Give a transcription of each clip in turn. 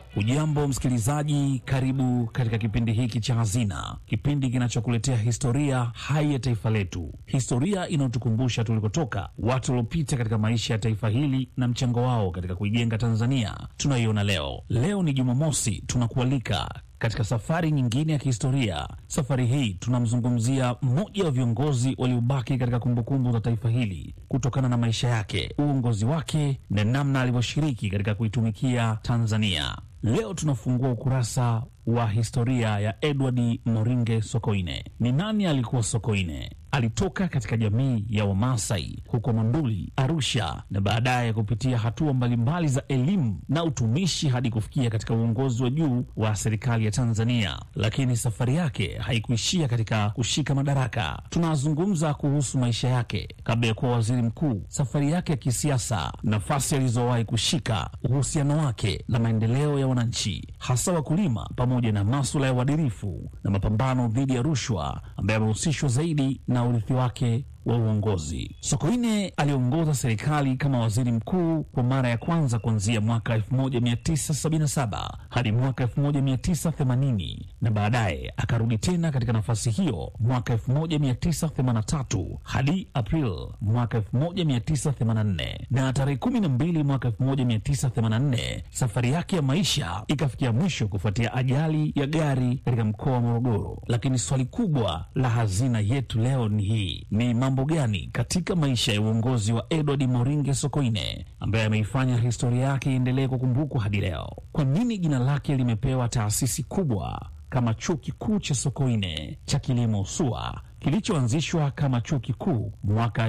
Ujambo msikilizaji, karibu katika kipindi hiki cha Hazina, kipindi kinachokuletea historia hai ya taifa letu, historia inayotukumbusha tulikotoka, watu waliopita katika maisha ya taifa hili na mchango wao katika kuijenga Tanzania tunayoiona leo. Leo ni Jumamosi, tunakualika katika safari nyingine ya kihistoria. Safari hii tunamzungumzia mmoja wa viongozi waliobaki katika kumbukumbu za taifa hili kutokana na maisha yake, uongozi wake na namna alivyoshiriki katika kuitumikia Tanzania. Leo tunafungua ukurasa wa historia ya Edward Moringe Sokoine. Ni nani alikuwa Sokoine? Alitoka katika jamii ya Wamasai huko Monduli, Arusha, na baadaye kupitia hatua mbalimbali za elimu na utumishi hadi kufikia katika uongozi wa juu wa serikali ya Tanzania. Lakini safari yake haikuishia katika kushika madaraka. Tunazungumza kuhusu maisha yake kabla ya kuwa waziri mkuu, safari yake ya kisiasa, nafasi alizowahi kushika, uhusiano wake na maendeleo ya wananchi, hasa wakulima, pamoja na maswala ya uadilifu na mapambano dhidi ya rushwa, ambaye amehusishwa zaidi na urithi wake wa uongozi. Sokoine aliongoza serikali kama waziri mkuu kwa mara ya kwanza kuanzia mwaka 1977 hadi mwaka 1980 na baadaye akarudi tena katika nafasi hiyo mwaka 1983 hadi April mwaka 1984, na tarehe 12 mwaka 1984 safari yake ya maisha ikafikia mwisho kufuatia ajali ya gari katika mkoa wa Morogoro. Lakini swali kubwa la hazina yetu leo ni hii: ni mambo gani katika maisha ya uongozi wa Edward Moringe Sokoine ambaye ameifanya historia yake iendelee kukumbukwa hadi leo? Kwa nini jina lake limepewa taasisi kubwa kama chuo kikuu cha Sokoine cha kilimo SUA kilichoanzishwa kama chuo kikuu mwaka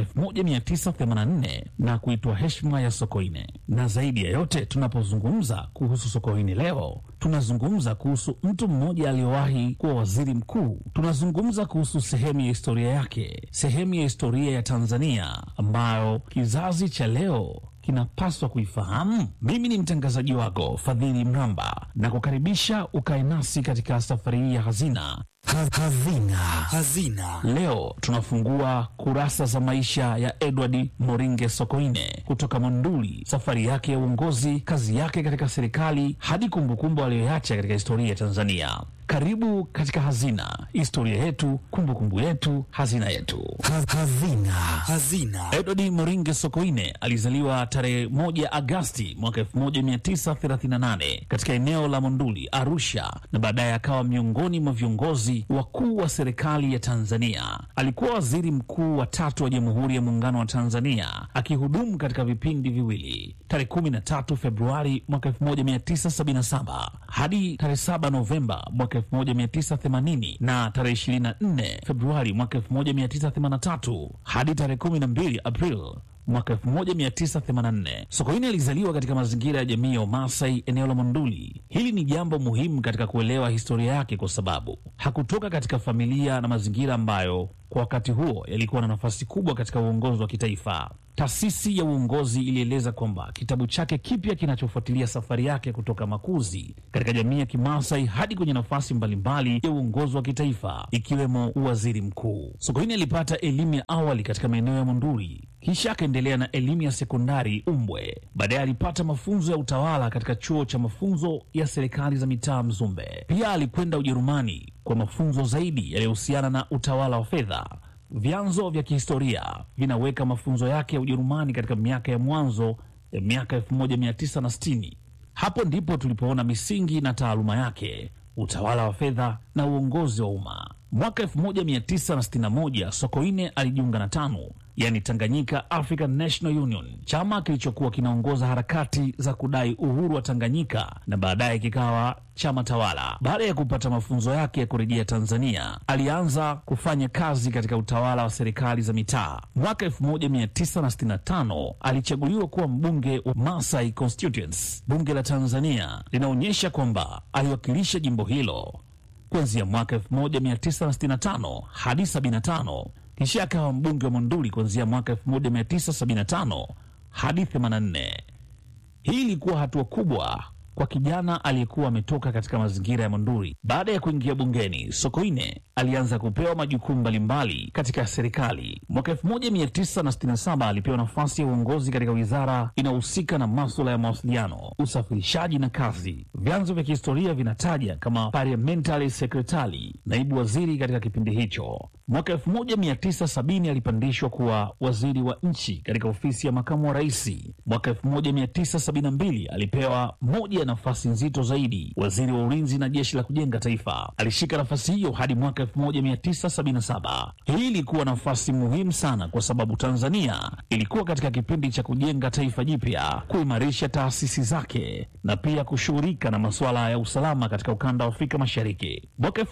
1984 na kuitwa heshima ya Sokoine. Na zaidi ya yote, tunapozungumza kuhusu Sokoine leo, tunazungumza kuhusu mtu mmoja aliyewahi kuwa waziri mkuu. Tunazungumza kuhusu sehemu ya historia yake, sehemu ya historia ya Tanzania ambayo kizazi cha leo kinapaswa kuifahamu. Mimi ni mtangazaji wako Fadhili Mramba na kukaribisha ukae nasi katika safari hii ya hazina Hazina. Hazina. Leo tunafungua kurasa za maisha ya Edward Moringe Sokoine kutoka Monduli, safari yake ya uongozi, kazi yake katika serikali hadi kumbukumbu aliyoacha katika historia ya Tanzania. Karibu katika Hazina, historia yetu, kumbukumbu yetu, hazina yetu. Hazina. Hazina. Edward Moringe Sokoine alizaliwa tarehe moja Agasti mwaka 1938 katika eneo la Monduli, Arusha, na baadaye akawa miongoni mwa viongozi wakuu wa serikali ya Tanzania. Alikuwa waziri mkuu wa tatu wa Jamhuri ya Muungano wa Tanzania, akihudumu katika vipindi viwili, tarehe 13 Februari mwaka 1977 hadi tarehe 7 Novemba mwaka 1980 na tarehe 24 Februari mwaka 1983 hadi tarehe 12 April mwaka 1984. Sokoine alizaliwa katika mazingira ya jamii ya Wamasai eneo la Monduli. Hili ni jambo muhimu katika kuelewa historia yake, kwa sababu hakutoka katika familia na mazingira ambayo kwa wakati huo yalikuwa na nafasi kubwa katika uongozi wa kitaifa. Taasisi ya uongozi ilieleza kwamba kitabu chake kipya kinachofuatilia safari yake kutoka makuzi katika jamii ya Kimasai hadi kwenye nafasi mbalimbali ya uongozi wa kitaifa ikiwemo uwaziri mkuu. Sokoine alipata elimu ya awali katika maeneo ya Monduli, kisha akaendelea na elimu ya sekondari Umbwe. Baadaye alipata mafunzo ya utawala katika chuo cha mafunzo ya serikali za mitaa Mzumbe. Pia alikwenda Ujerumani kwa mafunzo zaidi yaliyohusiana na utawala wa fedha. Vyanzo vya kihistoria vinaweka mafunzo yake ya Ujerumani katika miaka ya mwanzo ya miaka 1960. Hapo ndipo tulipoona misingi na taaluma yake, utawala wa fedha na uongozi wa umma. Mwaka 1961 Sokoine alijiunga na TANU, yani Tanganyika African National Union, chama kilichokuwa kinaongoza harakati za kudai uhuru wa Tanganyika na baadaye kikawa chama tawala. Baada ya kupata mafunzo yake ya kurejea Tanzania, alianza kufanya kazi katika utawala wa serikali za mitaa. Mwaka 1965 alichaguliwa kuwa mbunge wa Masai Constituents. Bunge la Tanzania linaonyesha kwamba aliwakilisha jimbo hilo kuanzia mwaka 1965 hadi 75 kisha akawa mbunge wa Monduli kuanzia mwaka 1975 hadi 84. Hii ilikuwa hatua kubwa kwa kijana aliyekuwa ametoka katika mazingira ya Monduli. Baada ya kuingia bungeni, Sokoine alianza kupewa majukumu mbalimbali katika serikali. Mwaka 1967 alipewa nafasi ya uongozi katika wizara inayohusika na maswala ya mawasiliano, usafirishaji na kazi. Vyanzo vya kihistoria vinataja kama parliamentary secretary, naibu waziri katika kipindi hicho. Mwaka 1970 alipandishwa kuwa waziri wa nchi katika ofisi ya makamu wa rais. Mwaka 1972 alipewa moja ya nafasi nzito zaidi, waziri wa ulinzi na jeshi la kujenga taifa. Alishika nafasi hiyo hadi mwaka 1977. Hii ilikuwa nafasi muhimu sana kwa sababu Tanzania ilikuwa katika kipindi cha kujenga taifa jipya, kuimarisha taasisi zake na pia kushughulika na masuala ya usalama katika ukanda wa Afrika Mashariki. Mwaka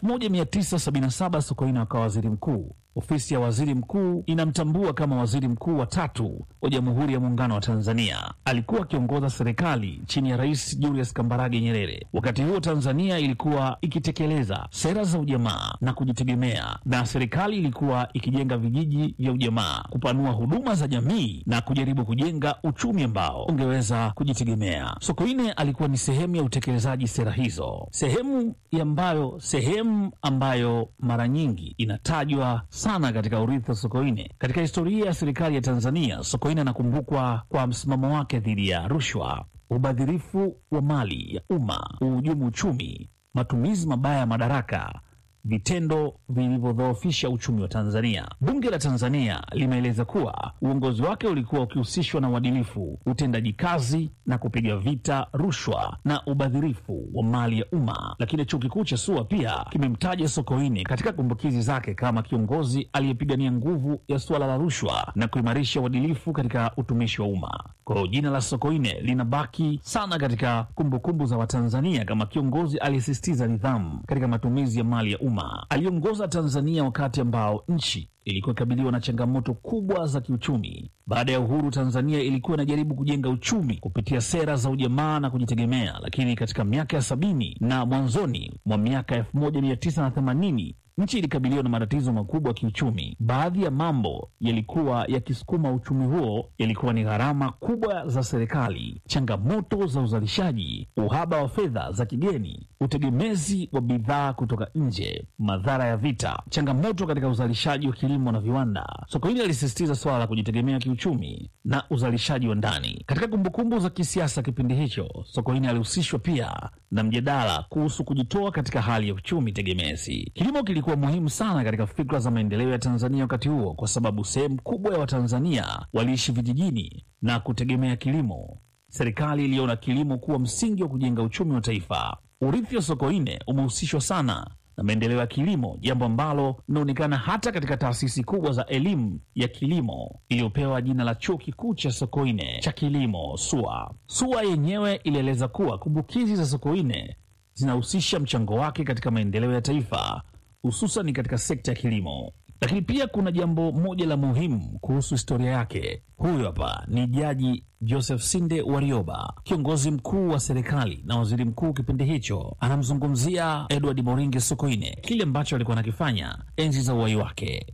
1977 Sokoine akawa waziri mkuu. Ofisi ya waziri mkuu inamtambua kama waziri mkuu wa tatu wa Jamhuri ya Muungano wa Tanzania. Alikuwa akiongoza serikali chini ya Rais Julius Kambarage Nyerere. Wakati huo Tanzania ilikuwa ikitekeleza sera za ujamaa na kujitegemea, na serikali ilikuwa ikijenga vijiji vya ujamaa, kupanua huduma za jamii na kujaribu kujenga uchumi ambao ungeweza kujitegemea. Sokoine alikuwa ni sehemu ya utekelezaji sera hizo, sehemu ambayo sehemu ambayo mara nyingi inatajwa sana katika urithi wa Sokoine. Katika historia ya serikali ya Tanzania, Sokoine anakumbukwa kwa msimamo wake dhidi ya rushwa, ubadhirifu wa mali ya umma, uhujumu uchumi, matumizi mabaya ya madaraka, vitendo vilivyodhoofisha uchumi wa Tanzania. Bunge la Tanzania limeeleza kuwa uongozi wake ulikuwa ukihusishwa na uadilifu, utendaji kazi na kupiga vita rushwa na ubadhirifu wa mali ya umma. Lakini chuo kikuu cha SUA pia kimemtaja Sokoine katika kumbukizi zake kama kiongozi aliyepigania nguvu ya suala la rushwa na kuimarisha uadilifu katika utumishi wa umma. Kwa hiyo jina la Sokoine linabaki sana katika kumbukumbu za Watanzania kama kiongozi aliyesisitiza nidhamu katika matumizi ya mali ya umma. Aliongoza Tanzania wakati ambao nchi ilikuwa ikabiliwa na changamoto kubwa za kiuchumi. Baada ya uhuru, Tanzania ilikuwa inajaribu kujenga uchumi kupitia sera za ujamaa na kujitegemea, lakini katika miaka ya sabini na mwanzoni mwa miaka elfu moja mia tisa na themanini nchi ilikabiliwa na matatizo makubwa ya kiuchumi. Baadhi ya mambo yalikuwa yakisukuma uchumi huo yalikuwa ni gharama kubwa za serikali, changamoto za uzalishaji, uhaba wa fedha za kigeni, utegemezi wa bidhaa kutoka nje, madhara ya vita, changamoto katika uzalishaji wa kilimo na viwanda. Sokoine alisisitiza suala la kujitegemea kiuchumi na uzalishaji wa ndani. Katika kumbukumbu za kisiasa kipindi hicho, Sokoine alihusishwa pia na mjadala kuhusu kujitoa katika hali ya uchumi tegemezi. Kilimo kilikuwa muhimu sana katika fikra za maendeleo ya Tanzania wakati huo, kwa sababu sehemu kubwa ya Watanzania waliishi vijijini na kutegemea kilimo. Serikali iliona kilimo kuwa msingi wa kujenga uchumi wa taifa. Urithi wa Sokoine umehusishwa sana na maendeleo ya kilimo, jambo ambalo linaonekana hata katika taasisi kubwa za elimu ya kilimo iliyopewa jina la Chuo Kikuu cha Sokoine cha Kilimo, SUA. SUA yenyewe ilieleza kuwa kumbukizi za Sokoine zinahusisha mchango wake katika maendeleo ya taifa, hususan katika sekta ya kilimo. Lakini pia kuna jambo moja la muhimu kuhusu historia yake. Huyu hapa ni Jaji Joseph Sinde Warioba, kiongozi mkuu wa serikali na waziri mkuu kipindi hicho. Anamzungumzia Edward Moringe Sokoine, kile ambacho alikuwa anakifanya enzi za uhai wake.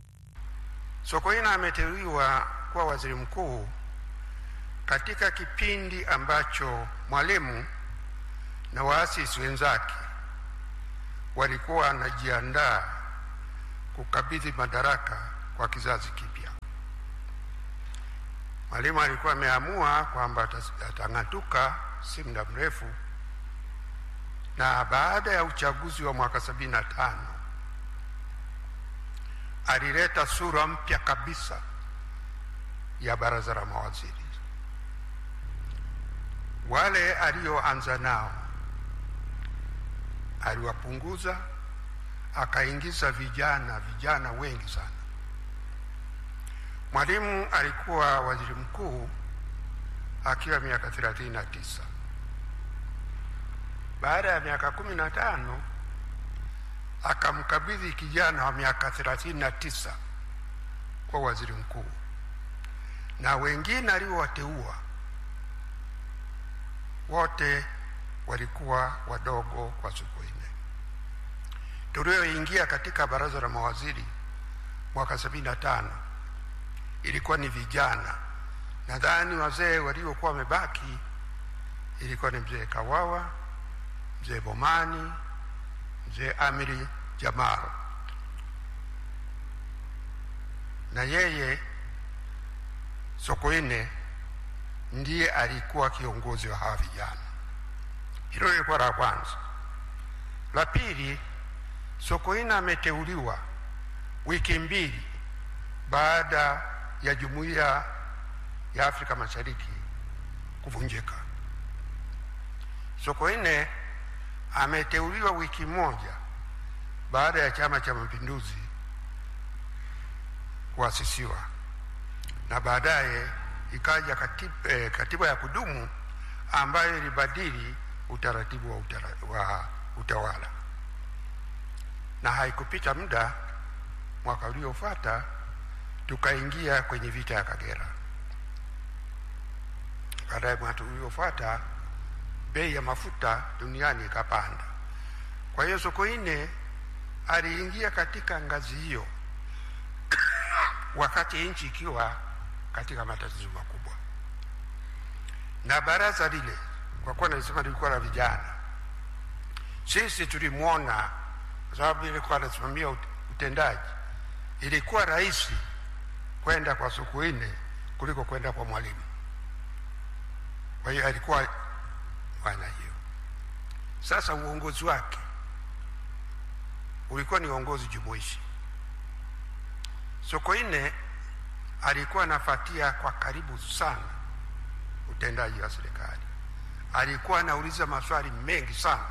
Sokoine ameteuliwa kuwa waziri mkuu katika kipindi ambacho Mwalimu na waasisi wenzake walikuwa wanajiandaa kukabidhi madaraka kwa kizazi kipya. Mwalimu alikuwa ameamua kwamba atang'atuka si muda mrefu, na baada ya uchaguzi wa mwaka sabini na tano alileta sura mpya kabisa ya baraza la mawaziri. Wale alioanza nao aliwapunguza, akaingiza vijana vijana wengi sana. Mwalimu alikuwa waziri mkuu akiwa miaka thelathini na tisa. Baada ya miaka kumi na tano akamkabidhi kijana wa miaka thelathini na tisa kwa waziri mkuu, na wengine aliowateua wote walikuwa wadogo kwa Sokoine. Tulioingia katika baraza la mawaziri mwaka sabini na tano ilikuwa ni vijana. Nadhani wazee waliokuwa wamebaki ilikuwa ni mzee Kawawa, mzee Bomani, mzee Amiri Jamal. na yeye Sokoine ndiye alikuwa kiongozi wa hawa vijana. Hilo lilikuwa la kwanza. La pili, Sokoine ameteuliwa wiki mbili baada ya jumuiya ya Afrika Mashariki kuvunjika. Sokoine ameteuliwa wiki moja baada ya Chama cha Mapinduzi kuasisiwa na baadaye ikaja katib, eh, katiba ya kudumu ambayo ilibadili utaratibu wa, utara, wa utawala, na haikupita muda, mwaka uliofuata tukaingia kwenye vita ya Kagera. Baadaye mwaka uliofuata bei ya mafuta duniani ikapanda. Kwa hiyo Sokoine aliingia katika ngazi hiyo wakati nchi ikiwa katika matatizo makubwa, na baraza lile, kwa kuwa nalisema lilikuwa la vijana, sisi tulimwona, kwa sababu ilikuwa anasimamia utendaji, ilikuwa rahisi kwenda kwa Sokoine kuliko kwenda kwa Mwalimu. Kwa hiyo alikuwa fanya hiyo. Sasa uongozi wake ulikuwa ni uongozi jumuishi. Sokoine alikuwa anafuatia kwa karibu sana utendaji wa serikali, alikuwa anauliza maswali mengi sana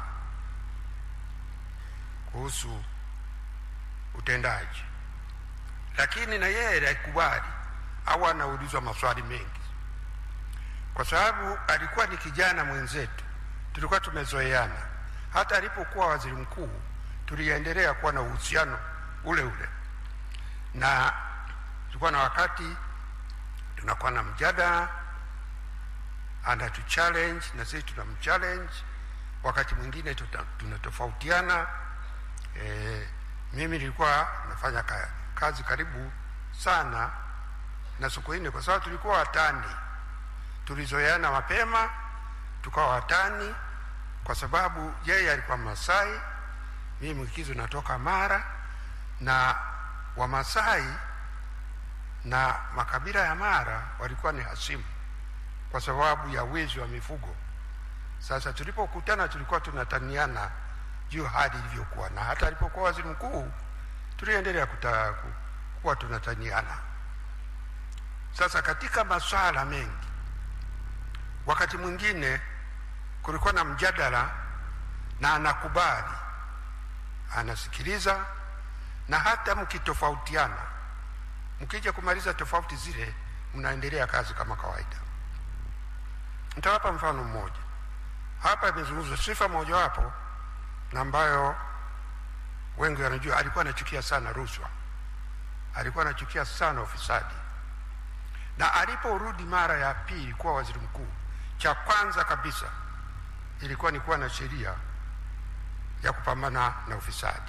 kuhusu utendaji, lakini na yeye alikubali au anaulizwa maswali mengi, kwa sababu alikuwa ni kijana mwenzetu, tulikuwa tumezoeana. Hata alipokuwa waziri mkuu, tuliendelea kuwa na uhusiano ule ule na tulikuwa na wakati tunakuwa na mjadala, anatu challenge na sisi tunamchallenge. Wakati mwingine tunatofautiana. E, mimi nilikuwa nafanya ka, kazi karibu sana na Sokoine kwa sababu tulikuwa watani, tulizoeana mapema, tukawa watani kwa sababu yeye alikuwa Masai, mimi Mwikizo natoka Mara na Wamasai na makabila ya Mara walikuwa ni hasimu kwa sababu ya wizi wa mifugo. Sasa tulipokutana tulikuwa tunataniana juu hali ilivyokuwa, na hata alipokuwa waziri mkuu tuliendelea kuwa tunataniana. Sasa katika masuala mengi, wakati mwingine kulikuwa na mjadala na anakubali, anasikiliza na hata mkitofautiana, mkija kumaliza tofauti zile, mnaendelea kazi kama kawaida. Nitawapa mfano mmoja hapa. Imezungumzwa sifa mojawapo na ambayo wengi wanajua, alikuwa anachukia sana rushwa, alikuwa anachukia sana ufisadi, na aliporudi mara ya pili kuwa waziri mkuu, cha kwanza kabisa ilikuwa ni kuwa na sheria ya kupambana na ufisadi.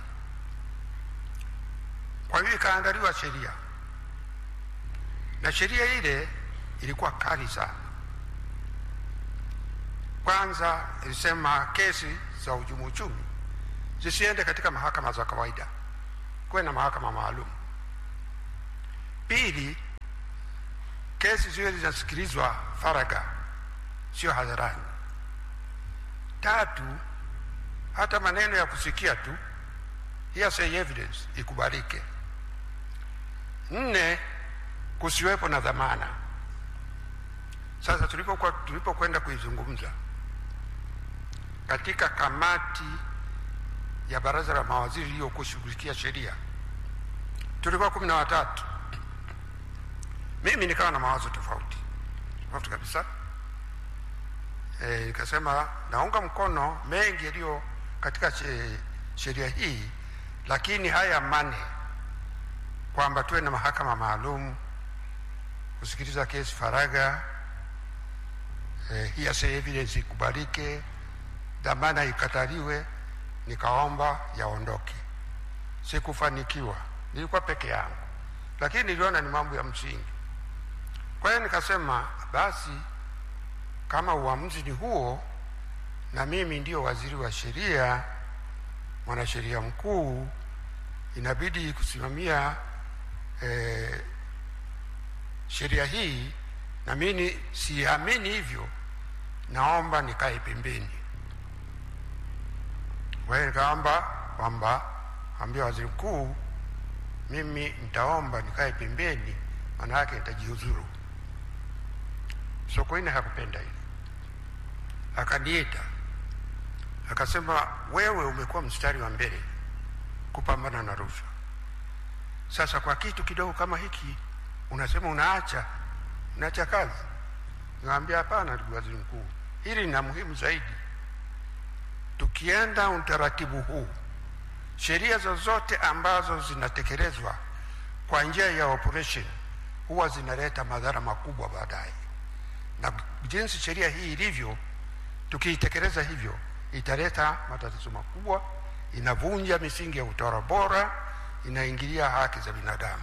Kwa hiyo ikaandaliwa sheria, na sheria ile ilikuwa kali sana. Kwanza ilisema kesi za uhujumu uchumi zisiende katika mahakama za kawaida, kuwe na mahakama maalum. Pili, kesi ziwe zinasikilizwa faragha, sio hadharani. Tatu, hata maneno ya kusikia tu hearsay evidence ikubalike. Nne, kusiwepo na dhamana. Sasa tulipokuwa tulipokwenda kuizungumza katika kamati ya baraza la mawaziri iliyokushughulikia sheria, tulikuwa kumi na watatu. Mimi nikawa na mawazo tofauti tofauti kabisa. E, nikasema naunga mkono mengi yaliyo katika sheria hii, lakini haya mane kwamba tuwe na mahakama maalum kusikiliza kesi faragha, eh, hearsay evidence ikubalike, dhamana ikataliwe, nikaomba yaondoke. Sikufanikiwa, nilikuwa peke yangu, lakini niliona ni mambo ya msingi. Kwa hiyo nikasema basi, kama uamuzi ni huo, na mimi ndio waziri wa sheria, mwanasheria mkuu, inabidi kusimamia eh, sheria hii na mimi siamini hivyo, naomba nikae pembeni. Kwa hiyo nikaomba kwamba ambia waziri mkuu, mimi nitaomba nikae pembeni, maana yake nitajiuzuru. Sokoine hakupenda hili, akaniita akasema, wewe umekuwa mstari wa mbele kupambana na rushwa. Sasa kwa kitu kidogo kama hiki unasema unaacha unaacha kazi? Nikamwambia hapana, ndugu waziri mkuu, hili na muhimu zaidi. Tukienda utaratibu huu, sheria zozote ambazo zinatekelezwa kwa njia ya operation huwa zinaleta madhara makubwa baadaye, na jinsi sheria hii ilivyo, tukiitekeleza hivyo italeta matatizo makubwa, inavunja misingi ya utawala bora, inaingilia haki za binadamu.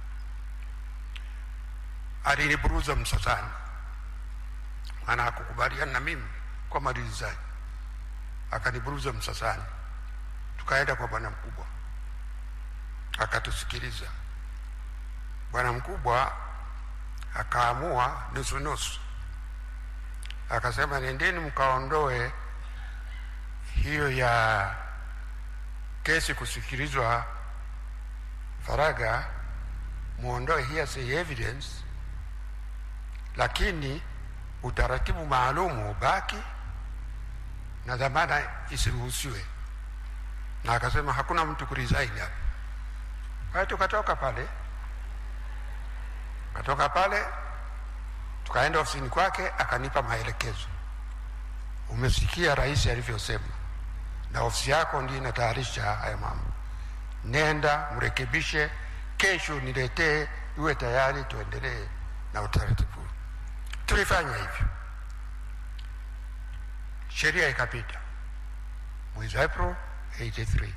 Aliniburuza msasani, maana hakukubaliana na mimi kwa malizizaji, akaniburuza msasani. Tukaenda kwa bwana mkubwa, akatusikiliza. Bwana mkubwa akaamua nusu nusu, akasema nendeni mkaondoe hiyo ya kesi kusikilizwa faraga, muondoe hearsay evidence, lakini utaratibu maalumu ubaki na dhamana isiruhusiwe. Na akasema hakuna mtu kuresign hapa. Kwa hiyo tukatoka pale, tukatoka pale tukaenda ofisini kwake, akanipa maelekezo. Umesikia rais alivyosema, na ofisi yako ndio inatayarisha haya mambo. Nenda mrekebishe, kesho niletee, iwe tayari, tuendelee na utaratibu. Tulifanya hivyo, sheria ikapita mwezi April 83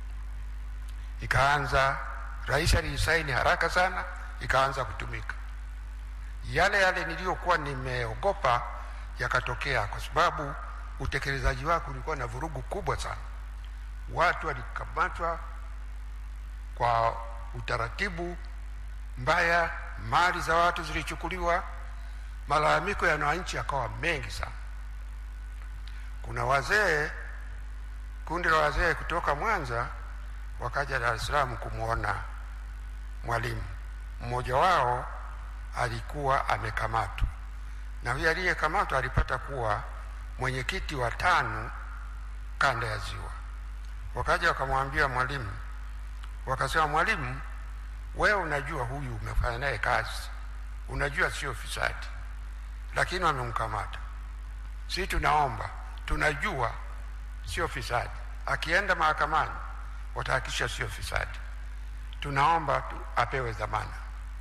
ikaanza. Rais aliisaini haraka sana, ikaanza kutumika. Yale yale niliyokuwa nimeogopa yakatokea, kwa sababu utekelezaji wake ulikuwa na vurugu kubwa sana. Watu walikamatwa kwa utaratibu mbaya, mali za watu zilichukuliwa, malalamiko ya wananchi yakawa mengi sana. Kuna wazee, kundi la wazee kutoka Mwanza wakaja Dar es Salaam kumwona Mwalimu. Mmoja wao alikuwa amekamatwa, na huyo aliyekamatwa alipata kuwa mwenyekiti wa TANU kanda ya Ziwa. Wakaja wakamwambia Mwalimu, wakasema, Mwalimu, wewe unajua huyu umefanya naye kazi, unajua sio fisadi, lakini wamemkamata. Si tunaomba, tunajua sio fisadi, akienda mahakamani watahakikisha sio fisadi, tunaomba tu apewe dhamana.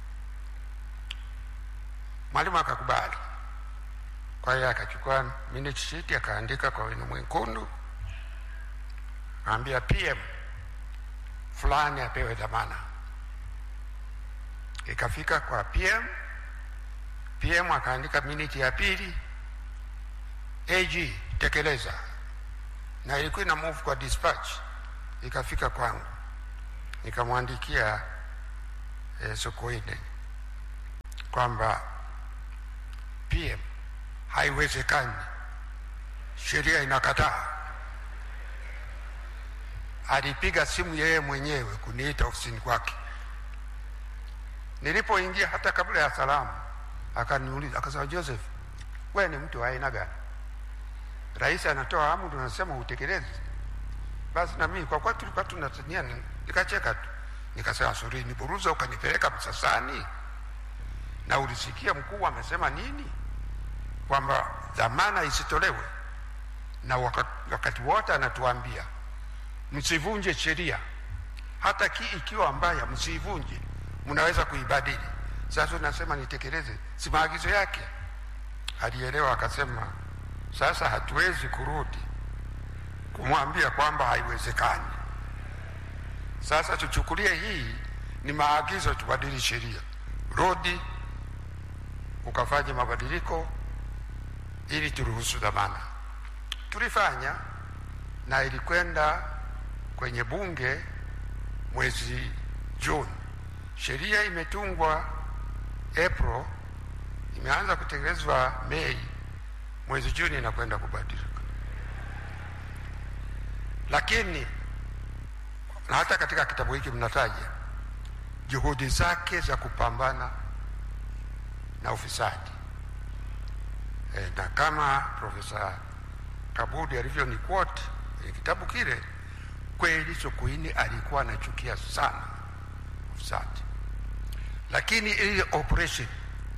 Mwalimu akakubali. Kwa hiyo akachukua minute sheet akaandika kwa wino mwekundu, akaambia PM fulani apewe dhamana. Ikafika kwa PM, PM akaandika minute ya pili, AG tekeleza, na ilikuwa ina move kwa dispatch, ikafika kwangu, nikamwandikia eh, Sokoine kwamba PM haiwezekani, sheria inakataa. Alipiga simu yeye mwenyewe kuniita ofisini kwake. Nilipoingia hata kabla ya salamu, akaniuliza akasema, Joseph, wewe ni mtu wa aina gani? Rais anatoa amri, unasema utekelezi. Basi na mimi kwa kuwa tulikuwa tunatania, nikacheka tu, nikasema sori, niburuza ukanipeleka Msasani na ulisikia mkuu amesema nini? Kwamba dhamana isitolewe, na wakati, wakati wote anatuambia msivunje sheria, hata ki ikiwa mbaya msivunje, mnaweza kuibadili. Sasa unasema nitekeleze, si maagizo yake? Alielewa akasema, sasa hatuwezi kurudi kumwambia kwamba haiwezekani. Sasa tuchukulie hii ni maagizo, tubadili sheria, rudi ukafanya mabadiliko ili turuhusu dhamana. Tulifanya na ilikwenda kwenye bunge mwezi Juni. Sheria imetungwa April, imeanza kutekelezwa Mei, mwezi Juni inakwenda kubadilika. Lakini na hata katika kitabu hiki mnataja juhudi zake za kupambana na ufisadi e, na kama Profesa Kabudi alivyoni quote kwenye kitabu kile, kweli Sokoine alikuwa anachukia sana ufisadi, lakini ile operation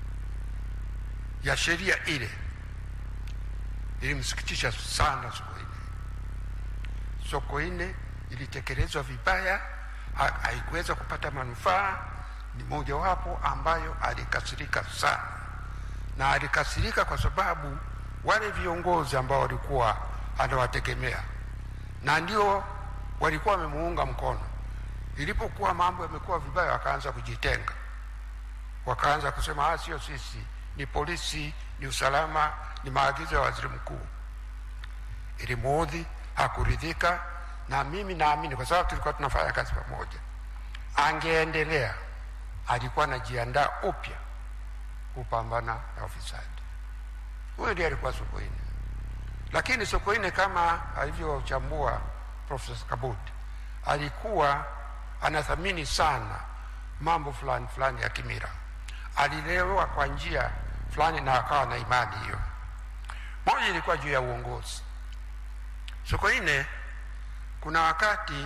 ya sheria ile ilimsikitisha sana Sokoine. Sokoine ilitekelezwa vibaya, ha- haikuweza kupata manufaa. Ni mojawapo ambayo alikasirika sana, na alikasirika kwa sababu wale viongozi ambao walikuwa anawategemea na ndio walikuwa wamemuunga mkono, ilipokuwa mambo yamekuwa vibaya, wakaanza kujitenga, wakaanza kusema ah, sio sisi, ni polisi, ni usalama, ni maagizo ya waziri mkuu. Ilimuudhi, hakuridhika, na mimi naamini kwa sababu tulikuwa tunafanya kazi pamoja, angeendelea, alikuwa anajiandaa upya kupambana na ufisadi. Huyo ndiye alikuwa Sokoine, lakini Sokoine kama alivyochambua Profesa Kabudi, alikuwa anathamini sana mambo fulani fulani ya kimila. Alilelewa kwa njia fulani na akawa na imani hiyo. Moja ilikuwa juu ya uongozi. Sokoine, kuna wakati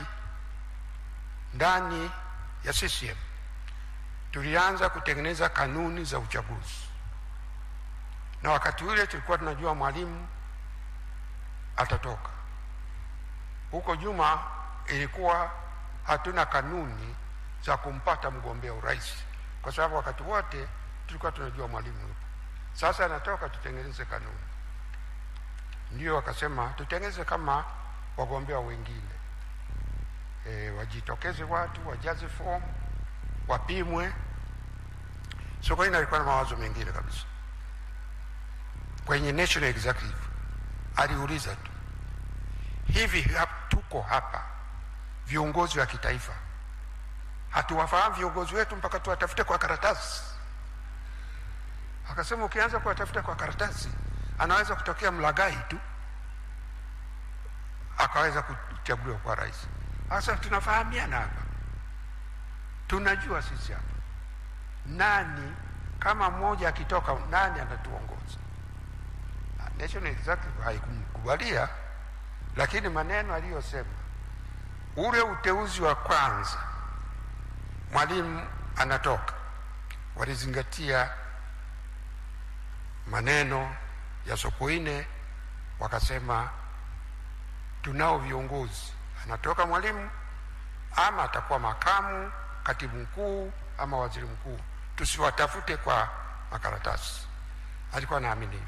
ndani ya CCM tulianza kutengeneza kanuni za uchaguzi, na wakati ule tulikuwa tunajua Mwalimu atatoka huko nyuma. Ilikuwa hatuna kanuni za kumpata mgombea urais, kwa sababu wakati wote tulikuwa tunajua Mwalimu yupo. Sasa anatoka, tutengeneze kanuni. Ndio wakasema tutengeneze kama wagombea wengine e, wajitokeze watu wajaze fomu wapimwe. Sokoine alikuwa na mawazo mengine kabisa. Kwenye National Executive aliuliza tu, hivi hap- tuko hapa viongozi wa kitaifa hatuwafahamu viongozi wetu mpaka tuwatafute kwa karatasi? Akasema ukianza kuwatafuta kwa karatasi, anaweza kutokea mlagai tu akaweza kuchaguliwa kwa rais. Sasa tunafahamiana hapa, tunajua sisi hapa nani, kama mmoja akitoka, nani anatuongoza. Na National Executive haikumkubalia, lakini maneno aliyosema, ule uteuzi wa kwanza, mwalimu anatoka, walizingatia maneno ya Sokoine, wakasema tunao viongozi, anatoka mwalimu ama atakuwa makamu katibu mkuu ama waziri mkuu, tusiwatafute kwa makaratasi. Alikuwa anaamini hivyo.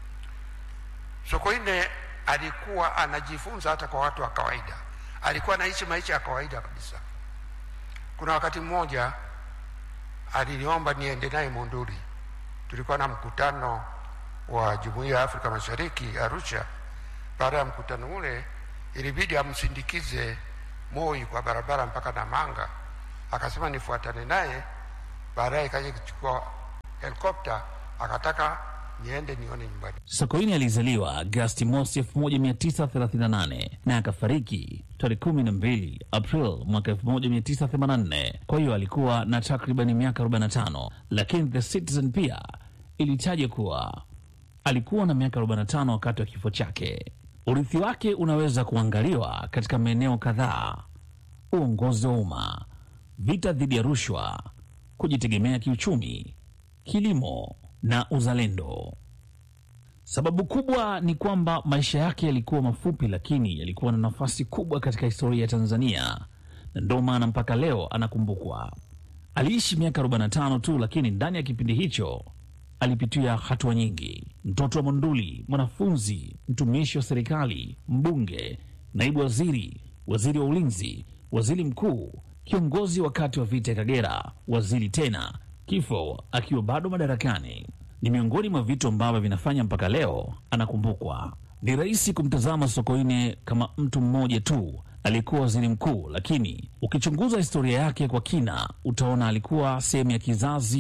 Sokoine alikuwa anajifunza hata kwa watu wa kawaida, alikuwa anaishi maisha ya kawaida kabisa. Kuna wakati mmoja aliniomba niende naye Monduli, tulikuwa na mkutano wa Jumuiya ya Afrika Mashariki Arusha. Baada ya mkutano ule, ilibidi amsindikize Moi kwa barabara mpaka Namanga. Akasema nifuatane naye, baadaye kaja kuchukua helikopta, akataka niende nione nyumbani. Sokoine alizaliwa Agasti mosi 1938 na akafariki tarehe 12 April mwaka 1984. Kwa hiyo alikuwa na takribani miaka 45, lakini The Citizen pia ilitaja kuwa alikuwa na miaka 45 wakati wa kifo chake. Urithi wake unaweza kuangaliwa katika maeneo kadhaa: uongozi wa umma, vita dhidi ya rushwa, kujitegemea kiuchumi, kilimo na uzalendo. Sababu kubwa ni kwamba maisha yake yalikuwa mafupi, lakini yalikuwa na nafasi kubwa katika historia ya Tanzania, na ndio maana mpaka leo anakumbukwa. Aliishi miaka 45 tu, lakini ndani ya kipindi hicho alipitia hatua nyingi: mtoto wa Monduli, mwanafunzi, mtumishi wa serikali, mbunge, naibu waziri, waziri wa ulinzi, waziri mkuu, kiongozi wakati wa vita ya Kagera, waziri tena, kifo akiwa bado madarakani. Ni miongoni mwa vitu ambavyo vinafanya mpaka leo anakumbukwa. Ni rahisi kumtazama Sokoine kama mtu mmoja tu aliyekuwa waziri mkuu, lakini ukichunguza historia yake kwa kina utaona alikuwa sehemu ya kizazi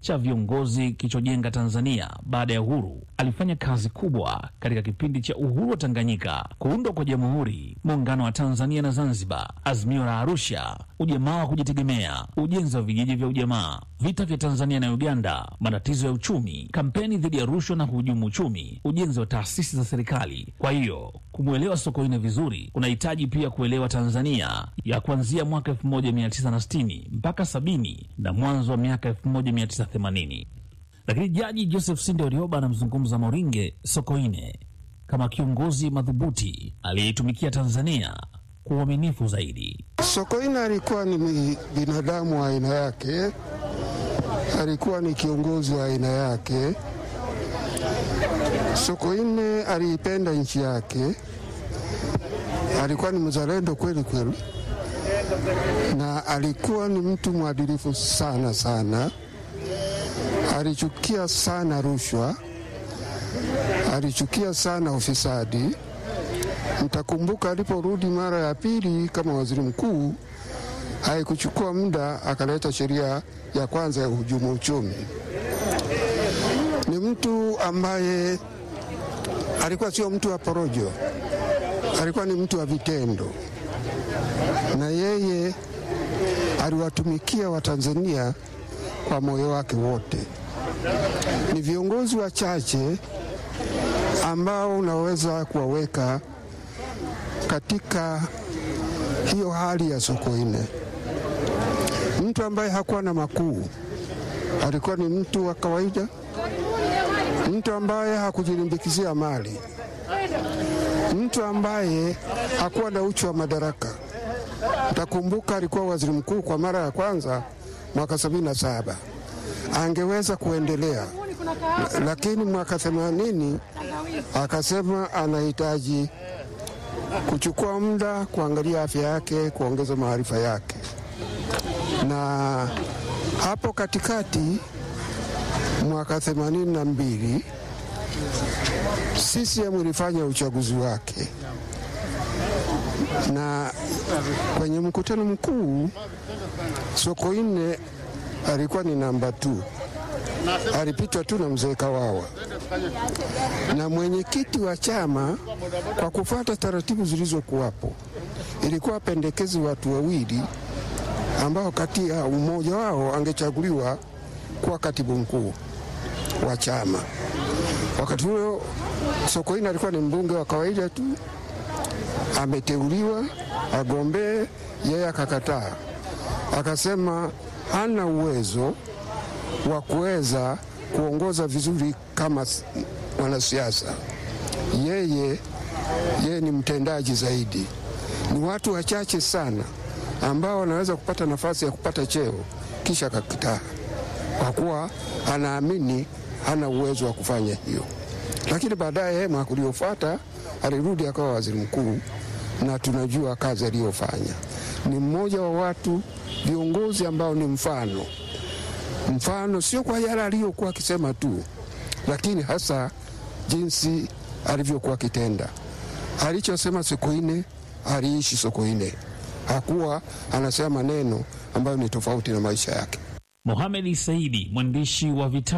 cha viongozi kilichojenga Tanzania baada ya uhuru. Alifanya kazi kubwa katika kipindi cha uhuru wa Tanganyika, kuundwa kwa jamhuri, muungano wa Tanzania na Zanzibar, azimio la Arusha, ujamaa wa kujitegemea, ujenzi wa vijiji vya ujamaa, vita vya Tanzania na Uganda, matatizo ya uchumi, kampeni dhidi ya rushwa na kuhujumu uchumi, ujenzi wa taasisi za serikali. Kwa hiyo kumwelewa Sokoine vizuri unahitaji pia kuelewa Tanzania ya kuanzia mwaka 1960 mpaka 70 na mwanzo wa miaka 1980. Lakini Jaji Joseph Sinde Warioba anamzungumza Moringe Sokoine kama kiongozi madhubuti aliyeitumikia Tanzania kwa uaminifu zaidi. Sokoine alikuwa ni binadamu wa aina yake, alikuwa ni kiongozi wa aina yake. Sokoine aliipenda nchi yake, alikuwa ni mzalendo kweli kweli, na alikuwa ni mtu mwadilifu sana sana. Alichukia sana rushwa, alichukia sana ufisadi. Mtakumbuka aliporudi mara ya pili kama waziri mkuu, haikuchukua muda akaleta sheria ya kwanza ya uhujumu uchumi. Ni mtu ambaye alikuwa sio mtu wa porojo, alikuwa ni mtu wa vitendo, na yeye aliwatumikia Watanzania kwa moyo wake wote. Ni viongozi wachache ambao unaweza kuwaweka katika hiyo hali ya Sokoine, mtu ambaye hakuwa na makuu, alikuwa ni mtu wa kawaida, mtu ambaye hakujilimbikizia mali, mtu ambaye hakuwa na uchu wa madaraka. Utakumbuka alikuwa waziri mkuu kwa mara ya kwanza mwaka sabini na saba angeweza kuendelea, lakini mwaka themanini akasema anahitaji kuchukua muda kuangalia afya yake, kuongeza maarifa yake. Na hapo katikati mwaka themanini na mbili CCM ilifanya uchaguzi wake, na kwenye mkutano mkuu Sokoine alikuwa ni namba tu, alipitwa tu na mzee Kawawa na mwenyekiti wa chama. Kwa kufuata taratibu zilizokuwapo, ilikuwa pendekezi watu wawili ambao kati ya mmoja wao angechaguliwa kuwa katibu mkuu wa chama. Wakati huo Sokoine alikuwa ni mbunge wa kawaida tu, ameteuliwa agombee, yeye akakataa, akasema hana uwezo wa kuweza kuongoza vizuri kama mwanasiasa. Yeye yeye ni mtendaji zaidi. Ni watu wachache sana ambao wanaweza kupata nafasi ya kupata cheo kisha akakataa, kwa kuwa anaamini hana uwezo wa kufanya hiyo. Lakini baadaye mwaka uliofuata alirudi akawa waziri mkuu, na tunajua kazi aliyofanya. Ni mmoja wa watu viongozi ambao ni mfano mfano, sio kwa yale aliyokuwa akisema tu, lakini hasa jinsi alivyokuwa akitenda. Alichosema Sokoine aliishi Sokoine, hakuwa anasema maneno ambayo ni tofauti na maisha yake. Mohamed Saidi, mwandishi wa vitabu